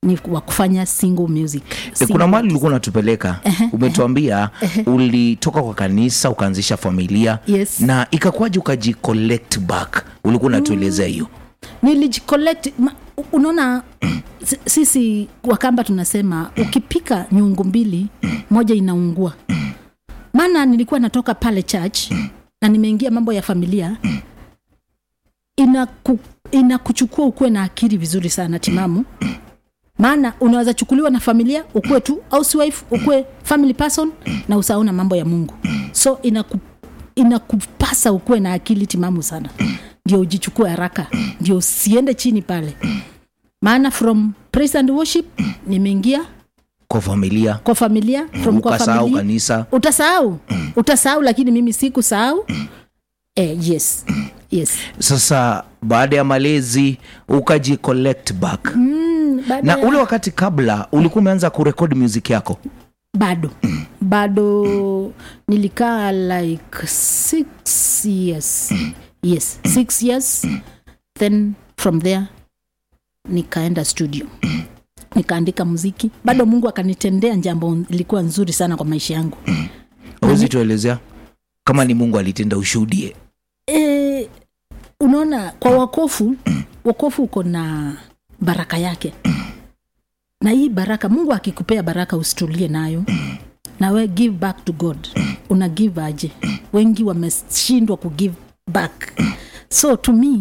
ni wa kufanya single music E, Single kuna mahali ulikuwa unatupeleka Ehe, umetuambia ulitoka kwa kanisa ukaanzisha familia Yes. na ikakuwaje ukajicollect back ulikuwa unatuelezea hiyo nilijicollect ma- unaona s- sisi wakamba tunasema ukipika nyungu mbili moja inaungua maana nilikuwa natoka pale church na nimeingia mambo ya familia inaku, inakuchukua ukuwe na akili vizuri sana timamu maana unaweza chukuliwa na familia ukuwe tu housewife ukuwe family person na usauna mambo ya mungu so inaku, inakupasa ukuwe na akili timamu sana ndio ujichukue haraka ndio usiende chini pale maana from praise and worship nimeingia kwa familia kwa familia from kwa ukasahau familia kanisa utasahau utasahau lakini mimi sikusahau eh, yes yes sasa baada ya malezi ukajicollect back mm, baada na ya- ule wakati kabla ulikuwa umeanza kurekodi music yako bado bado nilikaa like six years yes six years then from there nikaenda studio nikaandika muziki bado mungu akanitendea jambo ilikuwa nzuri sana kwa maisha yangu awezi tuelezea kama ni mungu alitenda ushuhudie e, unaona kwa wakofu wakofu uko na baraka yake na hii baraka mungu akikupea baraka usitulie nayo na we give back to god una give aje wengi wameshindwa kugive back so to me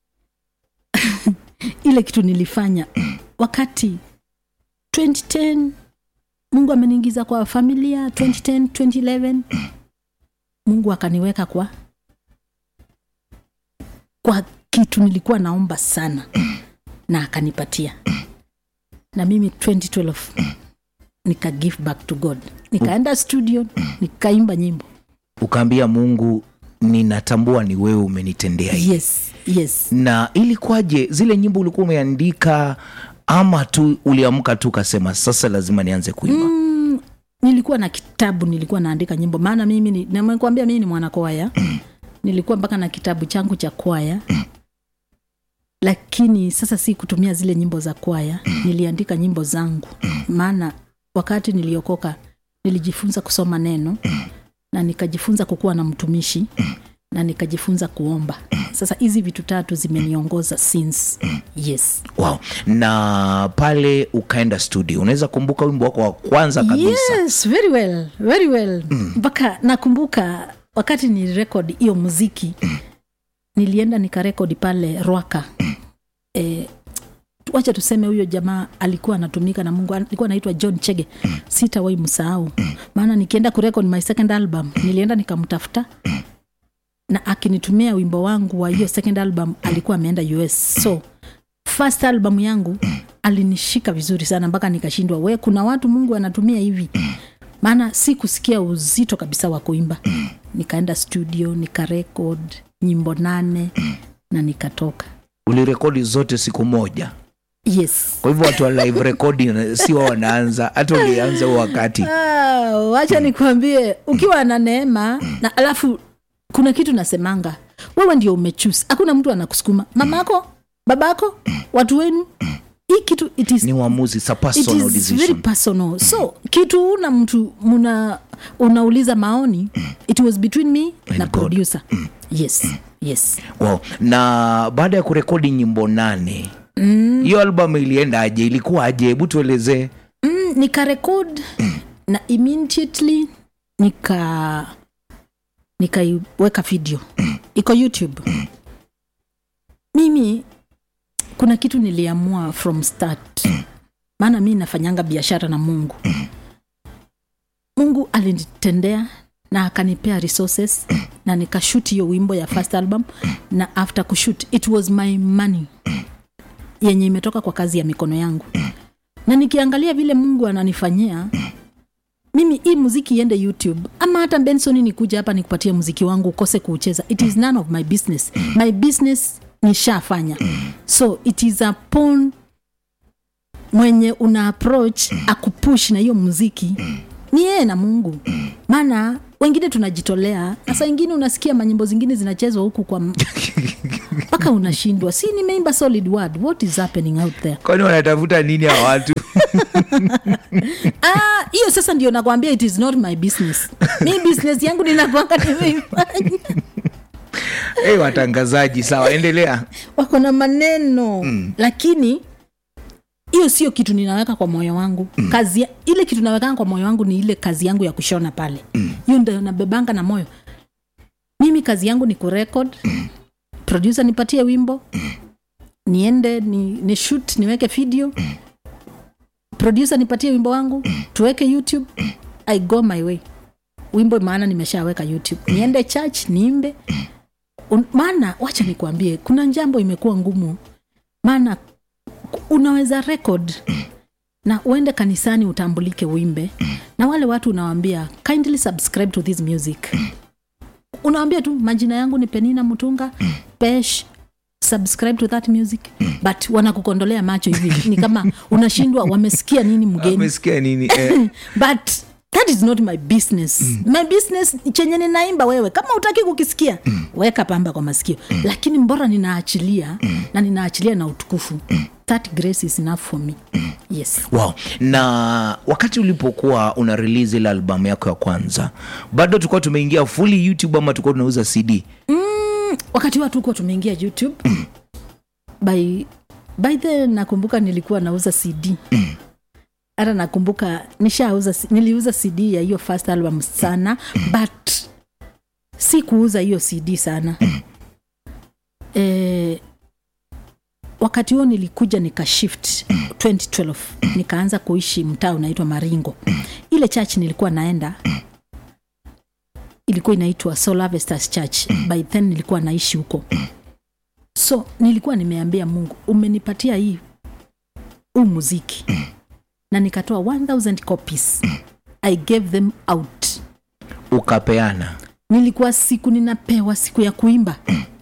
ile kitu nilifanya wakati 2010 mungu ameniingiza kwa familia 2010 2011 mungu akaniweka kwa kwa kitu nilikuwa naomba sana na akanipatia na mimi 2012 nika give back to god nikaenda studio nikaimba nyimbo ukaambia mungu ninatambua ni wewe umenitendea hii yes yes na ilikuwaje zile nyimbo ulikuwa umeandika ama tu uliamka tu ukasema sasa lazima nianze kuimba mm, nilikuwa na kitabu nilikuwa naandika nyimbo maana mimi ni- nimekwambia mimi ni mwanakwaya nilikuwa mpaka na kitabu changu cha kwaya lakini sasa si kutumia zile nyimbo za kwaya niliandika nyimbo zangu maana wakati niliokoka nilijifunza kusoma neno na nikajifunza kukuwa na mtumishi na nikajifunza kuomba sasa hizi vitu tatu zimeniongoza since yes wow. na pale ukaenda studio unaweza kumbuka wimbo wako wa kwanza kabisa yes very well very well mpaka nakumbuka wakati ni record hiyo muziki nilienda nikarekodi pale rwaka e, wacha tuseme huyo jamaa alikuwa anatumika na mungu alikuwa anaitwa john chege sitawai msahau maana nikienda kurekod my second album nilienda nikamtafuta na akinitumia wimbo wangu wa hiyo second album alikuwa ameenda us so first album yangu alinishika vizuri sana mpaka nikashindwa we kuna watu mungu anatumia hivi maana si kusikia uzito kabisa wa kuimba nikaenda studio nikarekod nyimbo nane na nikatoka ulirekodi zote siku moja yes kwa hivyo watu wa live recording sio wanaanza hata ulianza huo wakati Ah, wacha nikuambie ukiwa na neema na alafu kuna kitu nasemanga wewe ndio umechusi hakuna mtu anakusukuma mamako babako watu wenu hii kitu it is ni uamuzi it's a it personal is very decision personal so kitu una mtu muna unauliza maoni it was between me na God. producer yes yes wow. na baada ya kurekodi nyimbo nane hiyo album ilienda aje ilikuwa aje hebu tuelezee mm, nikarekod na immediately nika nikaiweka video iko youtube mimi kuna kitu niliamua from start maana mi nafanyanga biashara na mungu mungu alinitendea na akanipea resources na nikashut hiyo wimbo ya first album na after kushut it was my money yenye imetoka kwa kazi ya mikono yangu na nikiangalia vile mungu ananifanyia mimi hii muziki iende youtube ama hata benson nikuja hapa nikupatie muziki wangu ukose kuucheza it is none of my business my business nishafanya so it is upon mwenye una approach akupush na hiyo muziki ni yeye na mungu maana wengine tunajitolea na saa ingine unasikia manyimbo zingine zinachezwa huku kwa m- mpaka unashindwa si nimeimba solid word what is happening out there kwani wanatafuta nini hawa watu Ah, hiyo sasa ndio nakwambia it is not my business mi business yangu ninakwanga nimeifanya hey, watangazaji sawa endelea wako na maneno mm. lakini hiyo sio kitu ninaweka kwa moyo wangu mm. kazi ya- ile kitu nawekanga kwa moyo wangu ni ile kazi yangu ya kushona pale hiyo ndio nabebanga na moyo mimi kazi yangu ni kurekod producer nipatie wimbo niende ni, ni shoot niweke video producer nipatie wimbo wangu tuweke youtube i go my way wimbo maana nimeshaweka youtube niende church niimbe Un- maana wacha nikuambie kuna jambo imekuwa ngumu maana ku- unaweza record na uende kanisani utambulike uimbe na wale watu unawambia kindly subscribe to this music unawambia tu majina yangu ni penina mutunga pesh subscribe to that music but wanakukondolea macho hivi ni kama unashindwa wamesikia nini mgeni umesikia nini eh, but that is not my business mm. my business chenye ninaimba wewe kama utaki kukisikia mm. weka pamba kwa masikio mm. lakini mbora ninaachilia mm. na ninaachilia na utukufu mm. that grace is enough for me mm. yes wow na wakati ulipokuwa una release ile albamu yako ya kwanza bado tulikuwa tumeingia fully youtube ama tulikuwa tunauza cd wakati watu kuwa tumeingia youtube by, by then nakumbuka nilikuwa nauza cd hata nakumbuka nishauza niliuza cd ya hiyo first album sana but si kuuza hiyo cd sana e, wakati huo nilikuja nika shift 2012 nikaanza kuishi mtaa unaitwa maringo ile church nilikuwa naenda ilikuwa inaitwa Soul Harvesters Church. By then nilikuwa naishi huko, so nilikuwa nimeambia Mungu, umenipatia hii huu muziki na nikatoa 1000 copies I gave them out. ukapeana Nilikuwa siku ninapewa siku ya kuimba,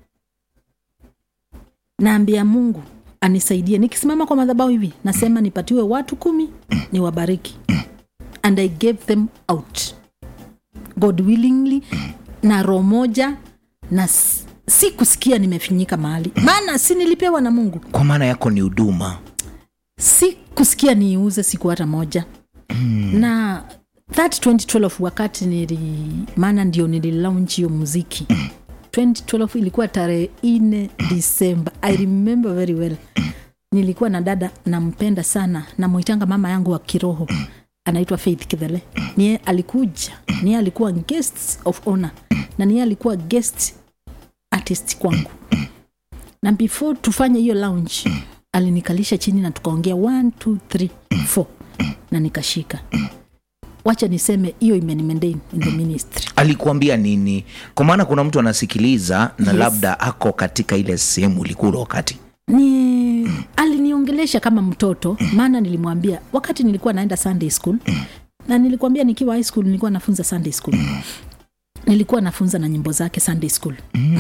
naambia Mungu anisaidie. Nikisimama kwa madhabahu hivi nasema nipatiwe watu kumi niwabariki, and I gave them out god willingly na roho moja na s- si kusikia nimefinyika mahali maana si nilipewa na mungu kwa maana yako ni huduma si kusikia niiuze siku hata moja mm. na that 2012 wakati nili maana ndio nililaunch hiyo muziki 2012 ilikuwa tarehe ine disemba i remember very well nilikuwa na dada nampenda sana namwitanga mama yangu wa kiroho anaitwa faith kidhele niye alikuja niye alikuwa guest of honor na niye alikuwa guest artist kwangu na before tufanye hiyo lounge alinikalisha chini na tukaongea 1 2 3 4 na nikashika wacha niseme hiyo imenimaintain in the ministry alikuambia nini kwa maana kuna mtu anasikiliza na Yes. labda ako katika ile sehemu ulikuwa wakati ni aliniongelesha kama mtoto maana nilimwambia wakati nilikuwa naenda sunday school na nilikwambia nikiwa high school nilikuwa nafunza sunday school nilikuwa nafunza na nyimbo zake sunday school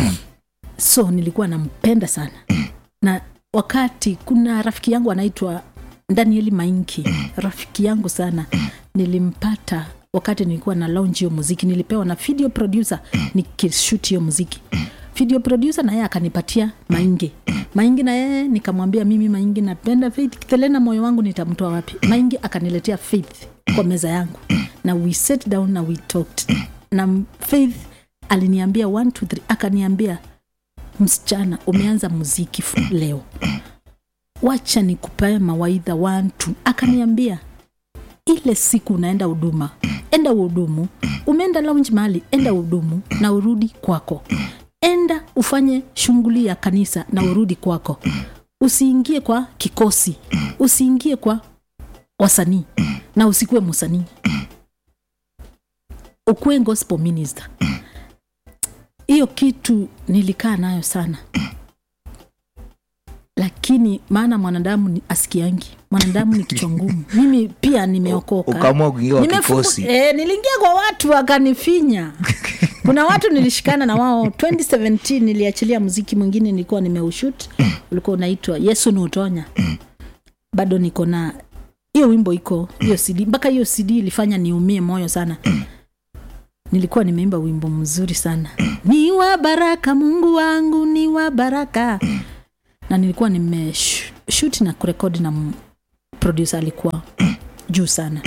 so nilikuwa nampenda sana na wakati kuna rafiki yangu anaitwa danieli mainki rafiki yangu sana nilimpata wakati nilikuwa na launch hiyo muziki nilipewa na video producer nikishut hiyo muziki video producer na yeye akanipatia maingi maingi na yeye nikamwambia mimi maingi napenda faith kithelena moyo wangu nitamtoa wapi maingi akaniletea faith kwa meza yangu na we sat down na we talked na faith aliniambia 1 2 3 akaniambia msichana umeanza muziki fu- leo wacha nikupee mawaidha wantu akaniambia ile siku unaenda huduma enda uhudumu umeenda lounge mahali enda uhudumu na urudi kwako enda ufanye shughuli ya kanisa na urudi kwako usiingie kwa kikosi usiingie kwa wasanii na usikuwe msanii ukuwe gospel minister hiyo kitu nilikaa nayo sana lakini maana mwanadamu ni asikiangi mwanadamu ni kichwa ngumu mimi pia nimeokoka ukaamua kuingia kwa Nimefungu- kikosi eh, niliingia kwa watu wakanifinya kuna watu nilishikana na wao 2017 niliachilia muziki mwingine nilikuwa nimeushut ulikuwa unaitwa yesu nuutonya bado niko na hiyo wimbo iko hiyo cd mpaka hiyo cd ilifanya niumie moyo sana nilikuwa nimeimba wimbo mzuri sana ni wa baraka mungu wangu ni wa baraka na nilikuwa nimeshut na kurekodi na m- producer alikuwa juu sana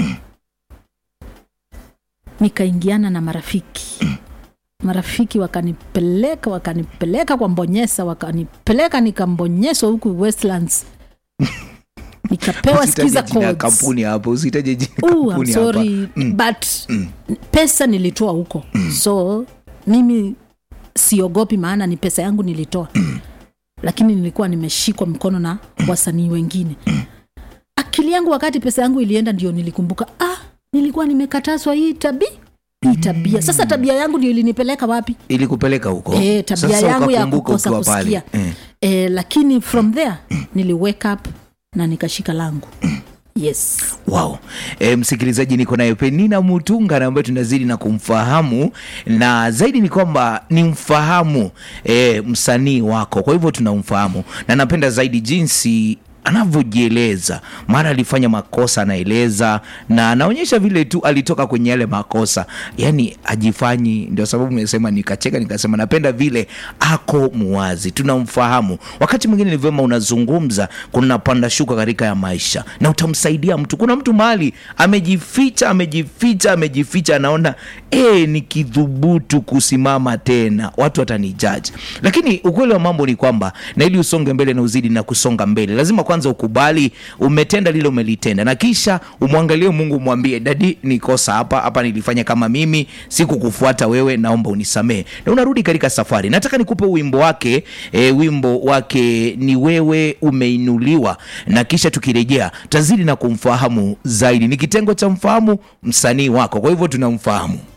nikaingiana na marafiki marafiki wakanipeleka wakanipeleka kwa mbonyesa wakanipeleka nikambonyeswa huku westlands nikapewa Usitaje skiza jina ya codes kampuni hapo usitaje jina ya Ooh, I'm kampuni hapa sorry but pesa nilitoa huko so mimi siogopi maana ni pesa yangu nilitoa lakini nilikuwa nimeshikwa mkono na wasanii wengine akili yangu wakati pesa yangu ilienda ndio nilikumbuka ah nilikuwa nimekatazwa hii tabi hii tabia sasa tabia yangu ndio ilinipeleka wapi ili kupeleka huko e, tabia Sasa yangu ya ukakumbuka kukosa ukiwa pale. kusikia Eh. e, lakini from there nili wake up na nikashika langu yes wow e, msikilizaji niko naye penina mutunga na ambaye tunazidi na kumfahamu na zaidi ni kwamba ni mfahamu e, msanii wako kwa hivyo tunamfahamu na napenda zaidi jinsi anavyojieleza mara alifanya makosa anaeleza na anaonyesha vile tu alitoka kwenye yale makosa yani ajifanyi ndio sababu nimesema nikacheka nikasema napenda vile ako muwazi tunamfahamu wakati mwingine ni vyema unazungumza kuna panda shuka katika ya maisha na utamsaidia mtu kuna mtu mahali amejificha amejificha amejificha anaona e, nikidhubutu kusimama tena watu watanijaji lakini ukweli wa mambo ni kwamba na ili usonge mbele na uzidi na kusonga mbele lazima kwanza ukubali umetenda lile umelitenda na kisha umwangalie mungu umwambie dadi nikosa hapa hapa nilifanya kama mimi sikukufuata wewe naomba unisamee na unarudi katika safari nataka nikupe wimbo wake e, wimbo wake ni wewe umeinuliwa na kisha tukirejea tazidi na kumfahamu zaidi ni kitengo cha mfahamu msanii wako kwa hivyo tunamfahamu